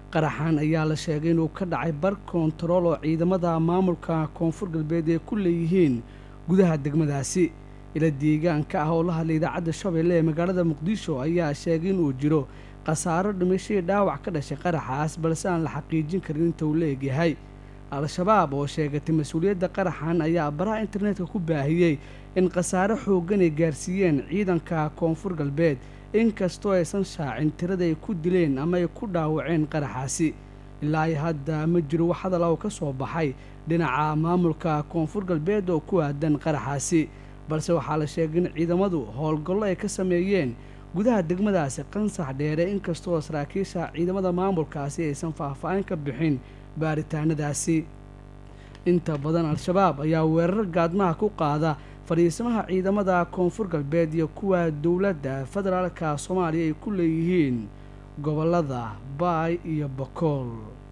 qaraxan ayaa la sheegay inuu ka dhacay bar koontarool oo ciidamada maamulka koonfur galbeed ay ku leeyihiin gudaha degmadaasi ila deegaanka ah oo la hadlay idaacadda shabeelle ee magaalada muqdisho ayaa sheegay inuu jiro khasaaro dhimashadii dhaawac ka dhashay qaraxaas balse aan la xaqiijin karin inta uu la egyahay al-shabaab oo sheegatay mas-uuliyadda qaraxan ayaa baraha internetka ku baahiyey in khasaare xooggan ay gaarsiiyeen ciidanka koonfur galbeed inkastoo aysan shaacin tirada ay ku dileen ama ay ku dhaawaceen qaraxaasi ilaa ay hadda ma jiro wax hadal oo ka soo baxay dhinaca maamulka koonfur galbeed oo ku aadan qaraxaasi balse waxaa la sheegay in ciidamadu howlgallo ay ka sameeyeen gudaha degmadaasi qansax dheere inkastoo saraakiisha ciidamada maamulkaasi aysan faahfaahin ka bixin baaritaanadaasi inta badan al-shabaab ayaa weerar gaadmaha ku qaada fadhiismaha ciidamada koonfur galbeed iyo kuwa dowladda federaalka soomaaliya ay ku leeyihiin gobollada baay iyo bakool